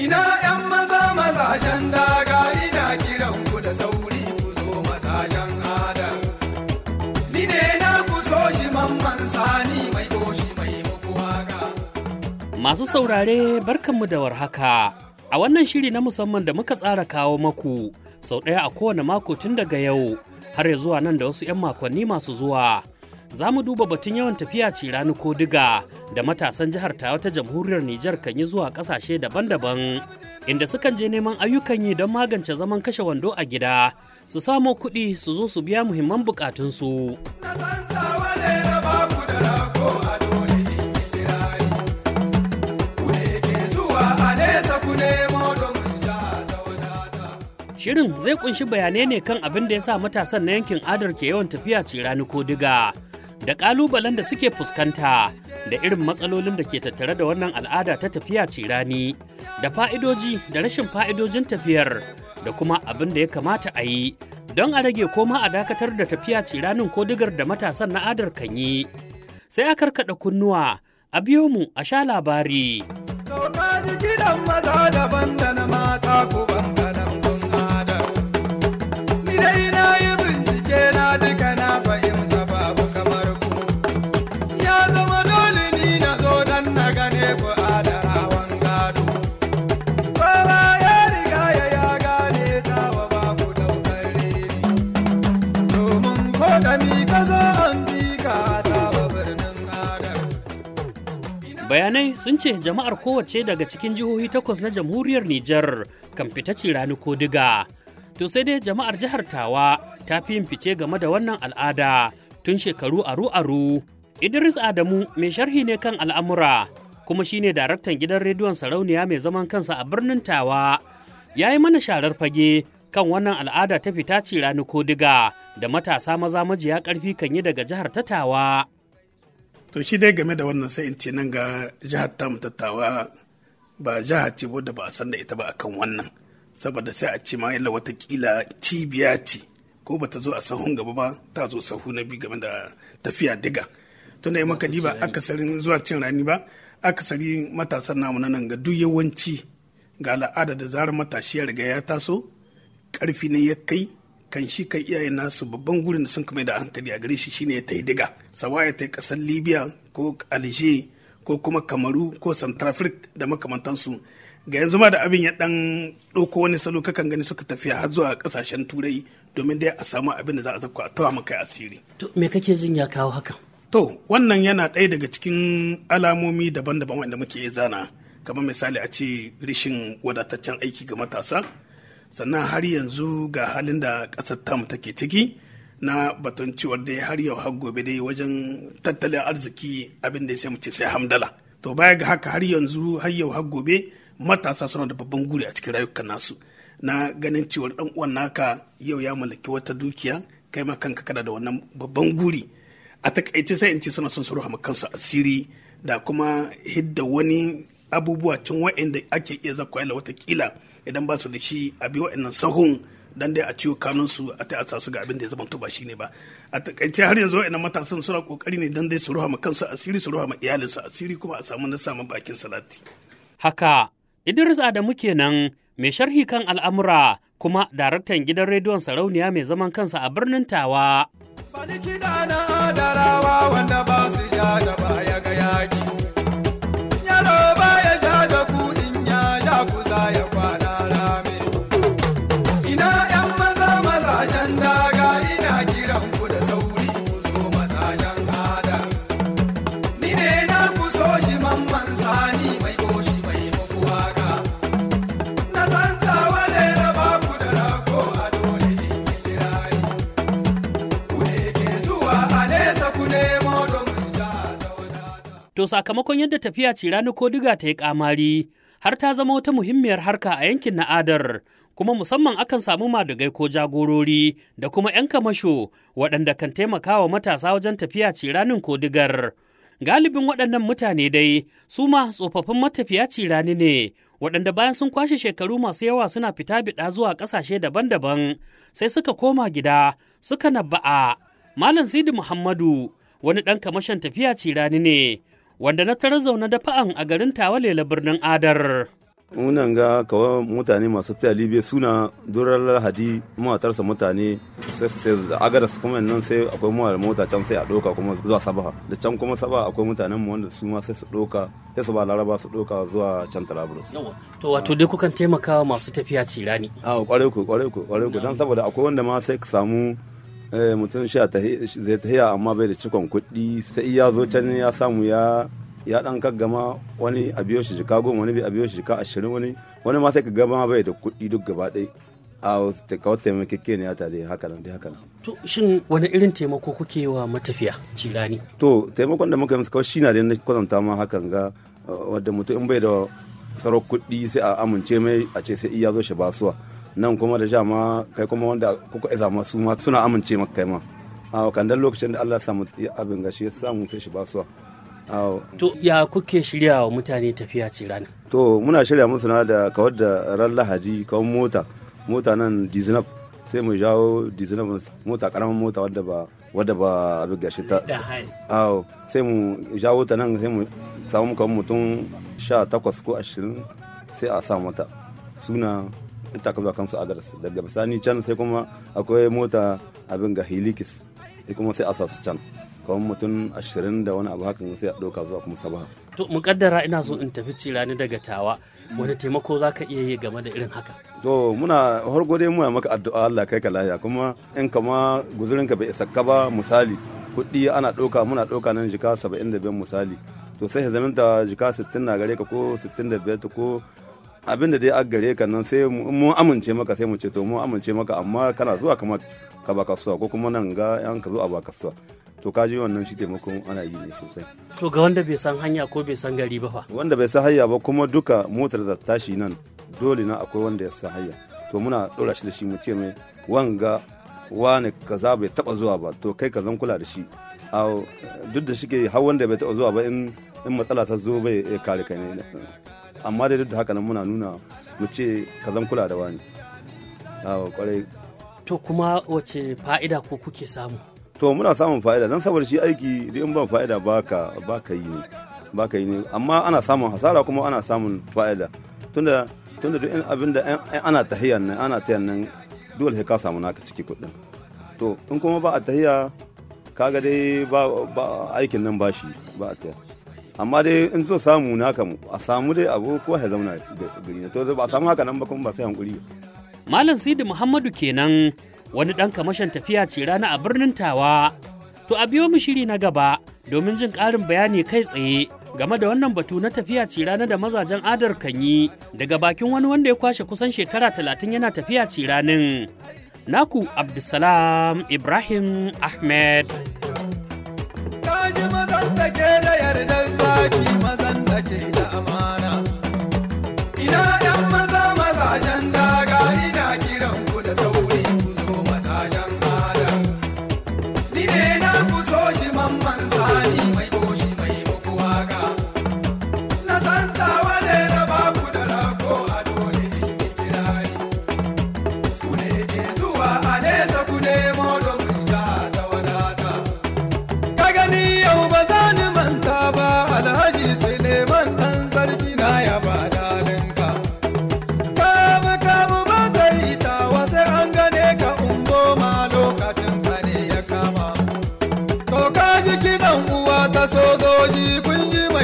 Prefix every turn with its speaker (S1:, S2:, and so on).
S1: Ina ‘yan maza mazajen daga ina kiran ku da sauri ku zo mazajen adal. Ni ne na ku so shi mamman sani mai toshi mai muku waka.
S2: Masu saurare barkanmu da warhaka. A wannan shiri na musamman da muka tsara kawo maku sau ɗaya a kowane mako tun daga yau har ya zuwa nan da wasu 'yan makonni masu zuwa. Za mu duba batun yawan tafiya ce rani ko diga da matasan jihar Tawa ta jamhuriyar Nijar kan yi zuwa ƙasashe daban-daban inda sukan je neman ayyukan yi don magance zaman kashe wando a gida su samo kuɗi su zo su biya muhimman bukatunsu.
S1: Na san tawa ne da baku da rago a dole in yi kirari. Ku ne ke zuwa a nesa ku nemo domin jiha ta wadata.
S2: Shirin zai kunshi bayanai ne kan abin da ya sa matasan na yankin adar ke yawan tafiya cirani ko diga da ƙalubalen da suke fuskanta da irin matsalolin da ke tattare da wannan al'ada ta tafiya cirani da fa'idoji da rashin fa'idojin tafiyar da kuma abin da ya kamata a yi don a rage koma a dakatar da tafiya ciranin ko digar da matasan na adar kan yi. Sai a karkaɗa kunnuwa a biyo mu a sha labari.
S1: To ka ji kiɗan maza daban da na mata ku bangaren kun adar. Ni dai na yi bincike na duka na fahimta babu kamar ku. Ya zama dole ni na zo dan na gane ku adarawan gado. Kowa ya riga ya ya gane tawa babu daukar reni. Domin ko da mi ka zo an bi ka tawa birnin adar.
S2: Bayanai sun ce jama'ar kowace daga cikin jihohi takwas na jamhuriyar Nijar kan fita rani ko diga. To sai dai jama'ar jihar Tawa ta fi yin fice game da wannan al'ada tun shekaru aru-aru. Idris Adamu mai sharhi ne kan al'amura kuma shine daraktan gidan rediyon sarauniya mai zaman kansa a birnin Tawa. Ya yi mana sharar fage kan wannan al'ada ta fita rani ko diga da matasa maza majiya ƙarfi kan yi daga jihar ta Tawa.
S3: to shi dai game da wannan sai in ce nan ga jihar tamu tattawa ba jihar ce wadda ba a san da ita ba akan wannan saboda sai a ce ma yalla watakila cibiya ce ko ba ta zo a sahun gaba ba ta zo sahu na biyu game da tafiya diga tunda yi maka diba akasarin zuwa cin rani ba akasari matasan namu na nan ga duk yawanci ga al'ada da zarar matashi ya riga ya taso karfi ne ya kai kan shi kan iyayen nasu babban gurin da sun kama da hankali a gare shi shine ya tai diga sawa ya tai kasar libya ko alger ko kuma kamaru ko centrafrique da makamantansu ga yanzu ma da abin ya dan ɗauko wani salo kakan gani suka tafiya har zuwa kasashen turai domin dai a samu abin da za a zakwa a tawa maka asiri
S2: To me kake jin ya kawo hakan?
S3: To, wannan yana ɗaya daga cikin alamomi daban-daban wanda muke iya zana, kamar misali a ce rishin wadataccen aiki ga matasa, sannan har yanzu ga halin da ƙasar tamu take ciki na batun cewar dai har yau har gobe dai wajen tattalin arziki abin da sai mu ce sai hamdala. To baya ga haka har yanzu har yau har gobe matasa suna da babban guri a cikin rayukan nasu na ganin cewar ɗan uwan naka yau ya mallaki wata dukiya kai ma kanka kana da wannan babban guri. a takaice sai in ce suna son su ruha kansu asiri da kuma hidda wani abubuwa cin wa'anda ake iya zakwa yala watakila idan ba su da shi a bi wa'annan sahun dan dai a ciwo kanunsu a ta asa su ga abin da ya zama ba shi ne ba a takaice har yanzu wa'annan matasan suna kokari ne dan dai su ruha kansu asiri su ruha iyalinsu asiri kuma a samu na samun bakin salati
S2: Haka, Idris Adamu kenan mai sharhi kan al'amura kuma daraktan gidan rediyon sarauniya mai zaman kansa a birnin Tawa.
S1: Bani kiɗa na adarawa wanda ba su ja da baya ga yaƙi. Yaro baya ja da ku in ya ja ku za ya kwana rame. Ina ‘yan maza mazajen daga ina kiran ku da sauri ku zo mazajen ada. Ni ne na ku so shi mamman sani mai goshi mai muku waka. Na san tawa ne da ba ku da rago a dole in yi kirari. ku ne ke zuwa a nesa ku nemo domin jiha ta wadata.
S2: To sakamakon yadda tafiya ce rani ko diga ta yi kamari har ta zama wata muhimmiyar harka a yankin na adar kuma musamman akan samu madugai ko jagorori da kuma 'yan kamasho waɗanda kan taimaka wa matasa wajen tafiya ce ranin ko digar. Galibin waɗannan mutane dai su ma tsofaffin matafiya cirani ne waɗanda bayan sun kwashe shekaru masu yawa suna fita biɗa zuwa ƙasashe daban-daban sai suka koma gida suka nabba'a. Malam Sidi Muhammadu wani ɗan kamashin tafiya cirani ne wanda na tarar zaune da fa'an a garin Tawalela birnin Adar.
S4: munan ga kawai mutane masu taya libya suna durar lahadi matarsa mutane sai su da agadas kuma nan sai akwai mu da mota can sai a ɗauka kuma zuwa sabaha da can kuma sabaha akwai mutanen mu wanda su ma sai su ɗauka sai su ba laraba su ɗauka zuwa can talabrus
S2: to wato dai kukan taimaka masu tafiya cirani
S4: a kwarai ku kwarai ku kwarai ku dan saboda akwai wanda ma sai ka samu mutum sha zai tahiya amma bai da cikon kuɗi sai ya zo can ya samu ya ya dan kaggama wani a biyo shi jika goma wani a biyo shi jika ashirin wani wani ma sai ka gama bai da kuɗi duk gaba ɗaya a kawai taimakeke ne ya tare haka nan dai haka nan.
S2: To shin wani irin taimako kuke yi wa matafiya cirani?
S4: To taimakon da muka yi musu kawai shi na da na kwatanta ma hakan ga wadda mutum in bai da sarar kuɗi sai a amince mai a ce sai iya zo shi basuwa nan kuma da sha ma kai kuma wanda kuka iza ma su ma suna amince maka kai ma. A kan lokacin da Allah ya samu abin gashi ya samu sai shi basuwa.
S2: To ya kuke shirya wa mutane tafiya ce rana?
S4: To muna shirya musu na da kawar da ran lahadi kawar mota mota nan dizinab sai mu jawo dizinab mota karamin mota wadda ba wadda ba abin gashi ta awo sai mu jawo ta nan sai mu samu kawai mutum sha takwas ko ashirin sai a sa mata suna ita ka zuwa kansu agaras daga bisani can sai kuma akwai mota abin ga hilikis kuma sai a sa su can kawai mutum ashirin da wani abu hakan sai a ɗauka zuwa kuma sabaha.
S2: To mukaddara ina so in tafi cirani daga tawa wani taimako za ka iya yi game da irin haka.
S4: To muna hargo dai muna maka addu'a Allah kai ka lafiya kuma in kama guzurinka bai isa ka ba misali kuɗi ana ɗauka muna ɗauka nan jika saba'in da biyar misali to sai zaminta jika sittin na gare ka ko sittin da biyar ko abin da dai a gare ka nan sai mun amince maka sai mu ce to mun amince maka amma kana zuwa kamar ka ba kasuwa ko kuma nan ga yan ka zo a ba kasuwa to ka ji wannan shi taimakon ana yi ne sosai
S2: to ga wanda bai san hanya ko bai san gari ba fa
S4: wanda bai san hanya ba kuma duka motar da tashi nan dole na akwai wanda ya san hanya to muna dora shi da shi mu ce mai wanga wani kaza bai taba zuwa ba to kai ka zan kula da shi a duk da shike har wanda bai taba zuwa ba in in matsala ta zo bai kare kai ne amma dai duk da haka nan muna nuna mu ce ka zan kula da wani a kwarai
S2: to kuma wace fa'ida ko kuke samu
S4: to muna samun fa'ida don saboda shi aiki da in ban fa'ida baka baka yi ne baka yi ne amma ana samun hasara kuma ana samun fa'ida tunda tunda duk abin da ana tahiyan nan ana tahiyan nan dole sai ka samu naka ciki kuɗin to in kuma ba a tahiya kaga dai ba aikin nan ba shi ba a tahiya amma dai in so samu naka a samu dai abu ko ya zauna gari ne to ba a samu haka nan ba kuma ba sai hankuri
S2: Malam Sidi Muhammadu kenan wani ɗan kamashin tafiya ce rana a birnin Tawa. To a biyo mu shiri na gaba domin jin ƙarin bayani kai tsaye game da wannan batu na tafiya ce rana da mazajen adar kan yi daga bakin wani wanda ya kwashe kusan shekara talatin yana tafiya ce ranin. Naku Abdulsalam Ibrahim Ahmed.
S1: Kaji mazan take da yardar zaki mazan take da amana. Ina 'yan maza mazajen daga ina kiran ku da sauri ku zo mazajen adam. Ni ne na ku so shi mamman sani mai goshi mai muku waka. Na san tawale na ba ku da rako a dole in yi kirari. Ku ne ke zuwa a nesa ku nemo domin sha ta wadata. Ka gani yau ba za ni manta ba Alhaji Suleiman ɗan sarki na ya ba dalinka. Kamu kamu ba ta yi tawa sai an gane ka ungo ma lokacin ka ne ya kama. To ka ji kiɗan uwa ta sojoji kun ji